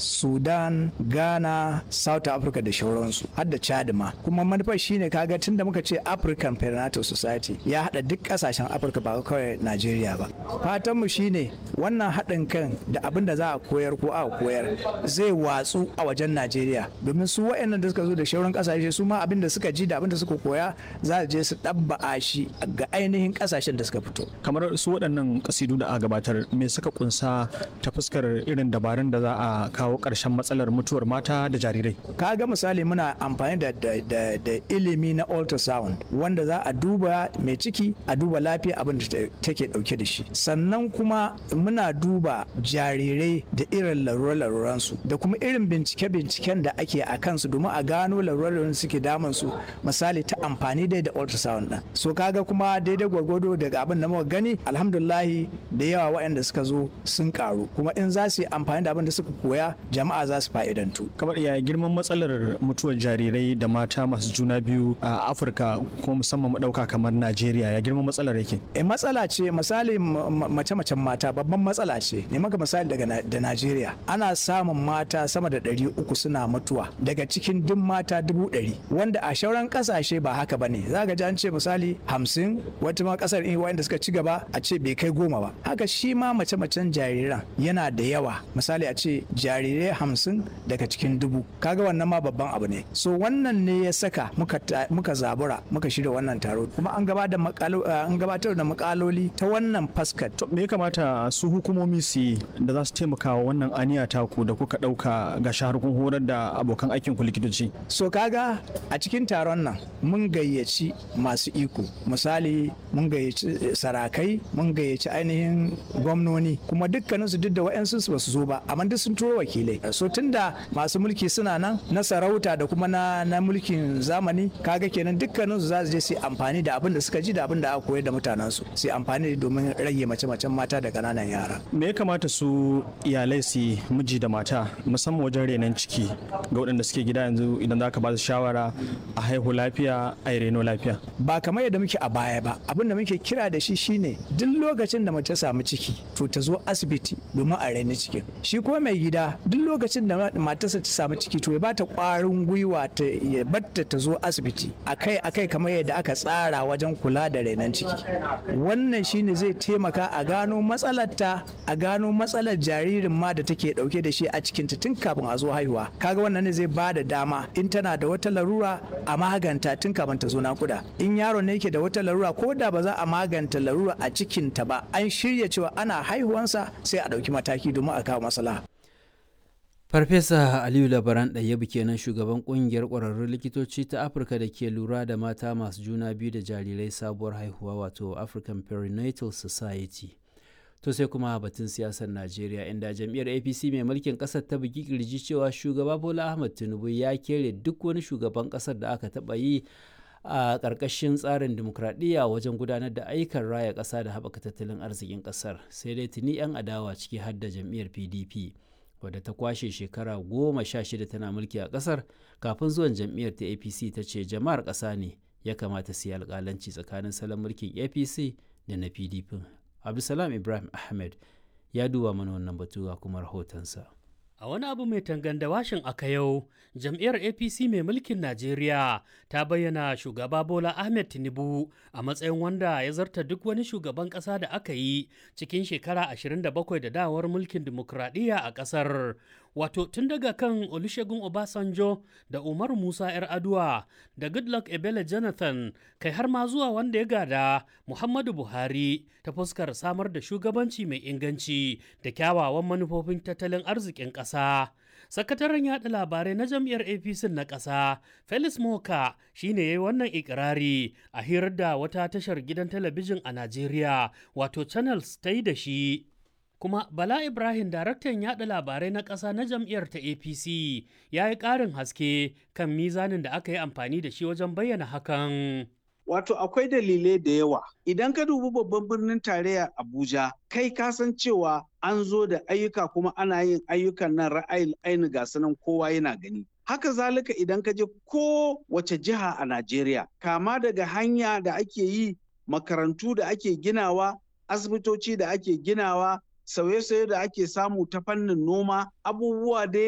sudan ghana south africa da shauransu har da chad ma kuma manufar shine kaga tun da muka ce african perinatal society ya hada duk kasashen afirka ba kawai najeriya ba fatanmu shine wannan haɗin kan da abin da za a koyar ko a koyar zai watsu a wajen najeriya domin su waɗannan da suka zo da shauran kasashe su ma abin da suka ji da abin da suka koya za je su ɗabba'a shi ga ainihin kasashen da suka fito kamar su waɗannan kasidu da a gabatar me suka kunsa ta fuskar irin dabarun da za a kawo ƙarshen matsalar mutuwar mata da jarirai ka ga misali muna amfani da, da, da, da ilimi na ultrasound wanda za a duba mai ciki a duba lafiya abin da take dauke da shi sannan kuma muna duba jarirai da irin larure-laruransu da kuma irin bincike-binciken da ake a kansu domin a gano larure suke damun su misali ta amfani dai da ultrasound din so kaga kuma daidai gwargwado daga abin da muka gani alhamdulillahi da yawa waɗanda suka zo sun karu kuma in za su yi amfani da abin da suka koya jama'a za su fa'idantu kamar ya girman matsalar mutuwar jarirai da mata masu juna biyu a afirka kuma musamman madauka kamar najeriya ya girman matsalar yake e matsala ce misali mace-macen mata babban matsala ce ne maka misali daga da najeriya ana samun mata sama da ɗari uku suna mutuwa daga cikin duk mata dubu ɗari wanda a shauran ƙasashe ba haka ba ne za ka ji an ce misali hamsin wata ma ƙasar in wanda suka ci gaba a ce bai kai goma ba haka shi ma mace-macen jariran yana da yawa misali a ce jarirai hamsin daga cikin dubu kaga wannan ma babban abu ne so wannan ne ya saka muka, muka zabura muka shirya wannan taro kuma an gabatar da makaloli ta wannan fuskar me ya kamata su hukumomi su yi da za su taimaka wa wannan aniya taku da kuka dauka ga shahar kun horar da abokan aikin ku likitoci so kaga a cikin taron nan mun gayyaci masu iko misali mun gayyaci sarakai mun gayyaci ainihin gwamnoni kuma dukkaninsu duk da wa'yansu ba su zo ba amma duk sun turo wakilai so tunda masu mulki suna nan na sarauta da kuma na, na mulkin zamani kaga kenan dukkaninsu za su je su amfani da abin da suka ji da abin da aka koyar da mutanensu su amfani domin rage mace-macen mata da ƙananan yara me ya kamata su iyalai su miji da mata musamman wajen renon ciki ga waɗanda suke gida yanzu idan za ka ba su shawara a haihu lafiya a reno lafiya ba kamar yadda muke a baya ba abin da muke kira da shi shine duk lokacin da mace samu ciki to ta zo asibiti domin a raini cikin shi kuma mai gida duk lokacin da matarsa ta samu ciki to ya ba ta ƙwarin gwiwa ta ya batta ta zo asibiti akai akai kamar yadda aka tsara wajen kula da rainon ciki wannan shine zai taimaka a gano matsalarta a gano matsalar jaririn ma da take dauke da shi a cikinta tun kafin a zo haihuwa kaga wannan ne zai ba da dama in tana da wata larura a maganta tun kafin ta zo nakuda in yaro ne yake da wata larura ko da ba za a maganta larura a cikinta ba an shirya cewa ana haihuwansa sai a ɗauki mataki domin a kawo maslaha Farfesa Aliyu Labaran Ɗayyabu kenan shugaban ƙungiyar ƙwararrun likitoci ta Afirka da ke lura da mata masu juna biyu da jarirai sabuwar haihuwa wato African Perinatal Society. To sai kuma batun siyasar Najeriya inda jam'iyyar APC mai mulkin ƙasar ta bugi kirji cewa shugaba Bola Ahmed Tinubu ya kere duk wani shugaban ƙasar da aka taɓa yi a ƙarƙashin tsarin dimokuraɗiyya wajen gudanar da ayyukan raya ƙasa da haɓaka tattalin arzikin ƙasar sai dai tuni 'yan adawa ciki har da jam'iyyar PDP. wadda ta kwashe shekara goma sha shida tana mulki a kasar kafin zuwan jam'iyyar ta apc ta ce jama'ar ƙasa ne ya kamata su yi alƙalanci tsakanin salon mulkin apc da na pdp abdulsalam ibrahim ahmed ya duba mana wannan batu ga kuma rahotonsa A wani abu mai tanganda washin aka yau, jam'iyyar APC mai mulkin Najeriya ta bayyana shugaba Bola Ahmed Tinubu a matsayin wanda ya zarta duk wani shugaban ƙasa da aka yi cikin shekara 27 da dawar mulkin dimokuraɗiyya a ƙasar. Wato tun daga kan Olusegun Obasanjo da Umar Musa 'yar Aduwa da Goodluck Ebele Jonathan kai har ma zuwa wanda ya gada Muhammadu Buhari ta fuskar samar da shugabanci mai inganci da kyawawan manufofin tattalin arzikin ƙasa. Sakataren yaɗa labarai na jam'iyyar APC na ƙasa, Felix Moka shi ne ya yi wannan ikirari a hirar da wata tashar gidan talabijin a Najeriya, wato Channels ta yi da shi. Kuma Bala Ibrahim daraktan yaɗa labarai na ƙasa na jam'iyyar ta APC ya yi ƙarin haske kan mizanin da aka yi amfani da shi wajen bayyana hakan. Wato akwai dalilai da yawa. Idan ka dubi babban birnin tarayya Abuja, kai ka san cewa an zo da ayyuka kuma ana yin ayyukan nan ra'ayin aini ga sanan kowa yana gani. Haka zalika idan ka je ko wace jiha a Najeriya, kama daga hanya da ake yi, makarantu da ake ginawa, asibitoci da ake ginawa, sauye-sauye da ake samu ta fannin noma, abubuwa dai